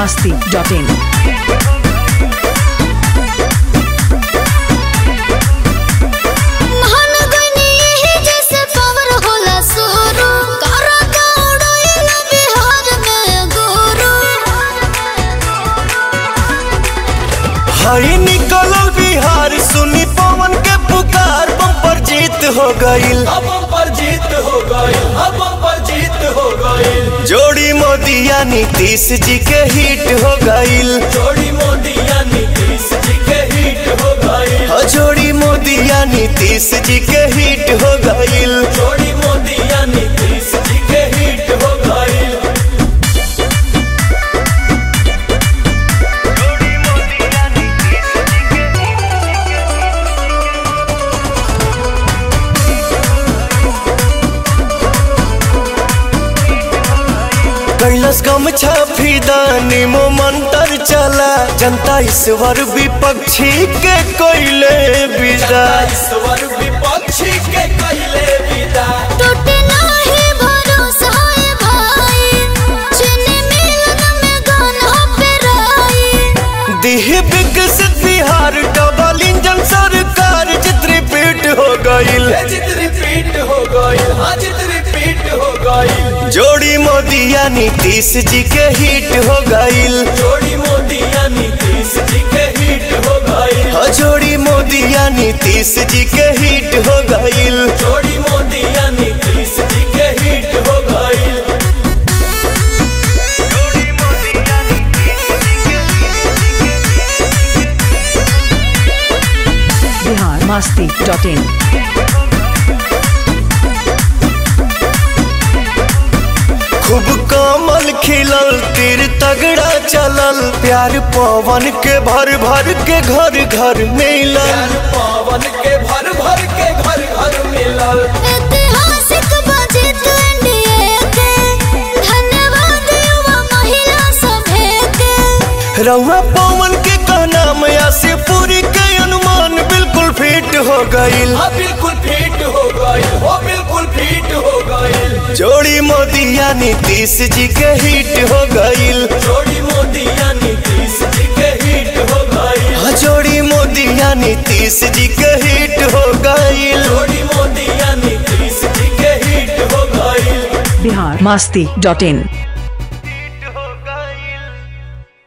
masti.in. महान गनी यही जैसे पावर होला सुरु करा दौड़ैला बिहार में गुरु हई निकलल बिहार सुनी पवन के पुकार बम्पर जीत हो गईल अब पर जीत हो गई अब पर जीत हो गई जोड़ी मोदिया नीतीश जी के हिट हो गईल जोड़ी मोदिया नीतीश जी के हिट हो गई हो जोड़ी मोदिया नीतीश जी के हिट हो गईल जोड़ी मोदिया नीतीश जी के हिट हो गई कैलस गम छाफी दानी मो मंत्र चला जनता ईश्वर विपक्षी के कोयले विदा ईश्वर विपक्षी के कहले विदा टूटे नाही भरोसा है भाई चीनी मिलन में गाना पे राई दिह विकसित बिहार डबल इंजन सरकार चित्रपीठ हो गईल ये जित रिपीट हो गई हाँ जित रिपीट हो गई जोड़ी मोदिया नीतीश जी के हिट हो गईल जोड़ी मोदिया नीतीश जी के हिट हो गई हो जोड़ी मोदिया नीतीश जी के हिट हो गईल जोड़ी मोदिया नीतीश जी के हिट हो गई Bihar masti.in. खूब कमल खिलल तीर तगड़ा चलल प्यार पवन के भर भर के घर घर मिलल प्यार पावन के भर भर के घर घर मिलल ऐतिहासिक बजट एनडीए के धन्यवाद युवा महिला सभे के रउआ पवन के कहना मैया से पूरी के अनुमान बिल्कुल फिट हो गईल हाँ बिल्कुल फिट हो गई हो बिल्कुल फिट हो गई जोड़ी मोदिया नीतीश जी के हिट हो गईल जोड़ी मोदिया नीतीश जी के हिट हो गई हाँ, जोड़ी मोदिया नीतीश जी के हिट हो गईल जोड़ी मोदिया नीतीश जी के हिट हो गई Bihar masti.in.